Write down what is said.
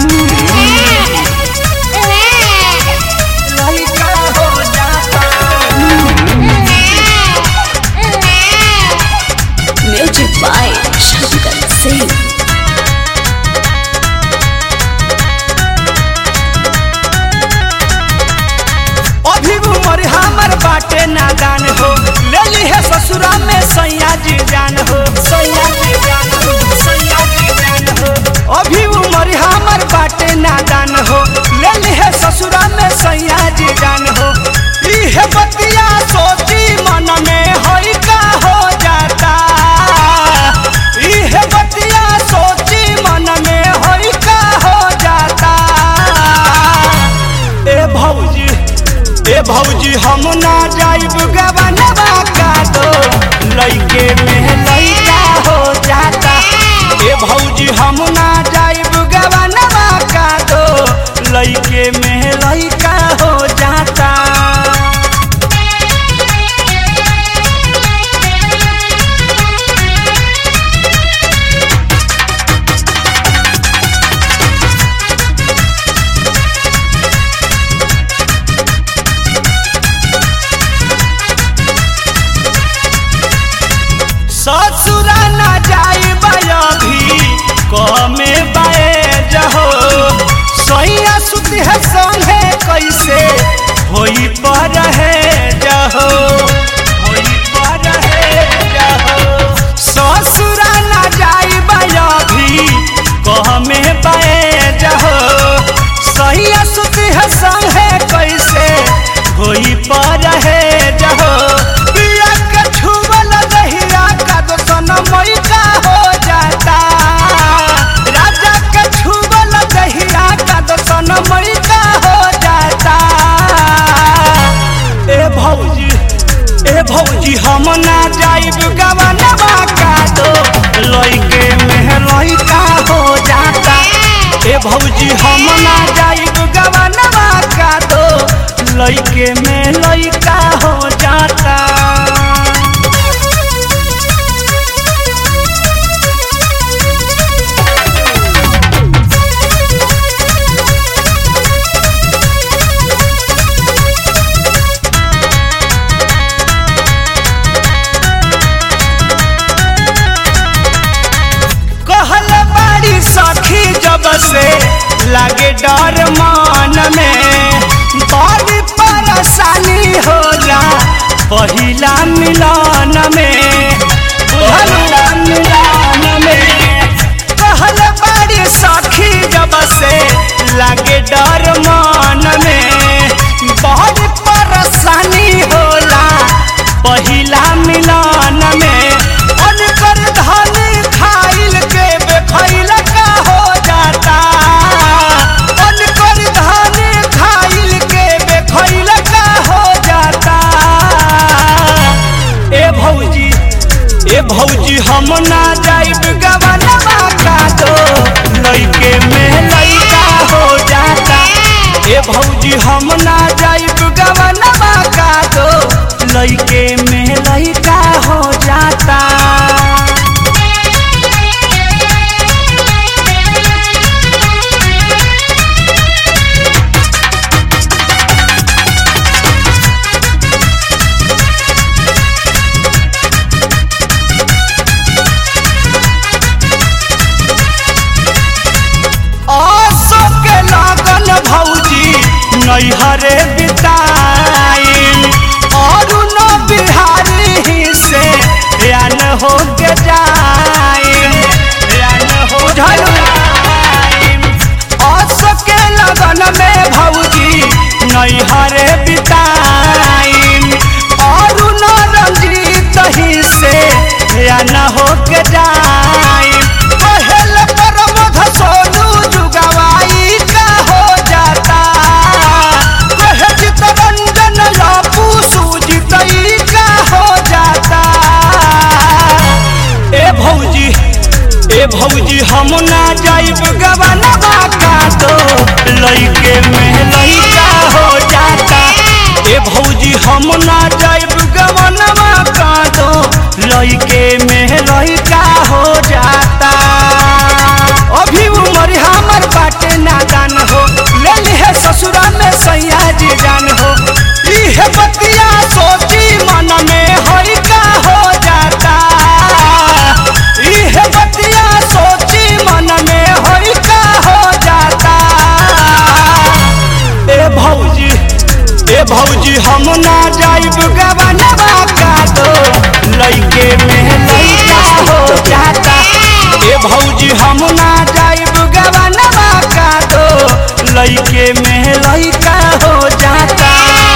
लइका हो जाता म्यूजिक बाय शंकर सिंह अभी उमर हमर बाटे नादान हो ले ली है ससुरा में सैया जी जान हो सैया जी जान हो सैया जी जान हो अभी उमर हमर बाटे नादान हो ले ली है ससुरा में सैया जी जान हो इहे बतिया सोची मन में होई का हो जाता इहे बतिया सोची मन में होई का हो जाता ए भौजी ए भौजी हम ना जाइब गवनवा का दो लइके में लइका हो जाता ए भौजी हम ना जाइब गवनवा का दो लइके में लइका हो जाता ससुरा ना जाइब अभी कमे बाए जहो सैया सुत है संगे कैसे होई पर है जहो होई पर है जहो ससुरा ना जाइब अभी कमे बाए जहो सैया सुत है संगे कैसे होई पर है जहो पिया के छुवल दहिया का दोसन मैका हो जाता राजा के छुवल दहिया का दोसन मैका हो जाता ए भौजी ए भौजी हम ना जाइब गवनवा का दो लइके में लइका हो जाता ए भौजी हम ना जाइब गवनवा का दो लइके में लइका हो जाता कहल बाड़ी सखी जब से लागे डर मान में बड़ी परेशानी होला पहिला मिलन में पहिला मिलन में कहल बाड़ी सखी जब से लागे डर मान में बड़ी परेशानी होला पहिला मिलन में अनकर धनी खाइल के बेखैल का हो जाता अनकर धनी खाइल के बेखैल का हो जाता ए भौजी ए भौजी हम ना जाइब गवनवा का दो लइके में लइका हो जाता ए भौजी हम ना जाइब गवनवा का दो लइके में लइका हो जाता आसो के लागन भौजी नैहरे बिताइन और न बिहारी ही से यान हो के जाइन यान हो जाइन आसो के लगन में भौजी नैहरे बिताइन और न रंजीत ही से यान हो के जाइन पहल परमध सोनू जुगवाई का हो जाता कहे चितरंजन लापू सूजितई का हो जाता ए भौजी ए भौजी हम ना जाइब गवनवा का दो लइके में लइका हो जाता ए भौजी हम ना जाइब गवनवा का दो लइके में लइका हो जाता अभी उमर हमर बाटे ना भौजी हम ना जाइब गवनवा का दो लइके में लइका हो जाता ए भौजी हम ना जाइब गवनवा का दो लइके में लइका हो जाता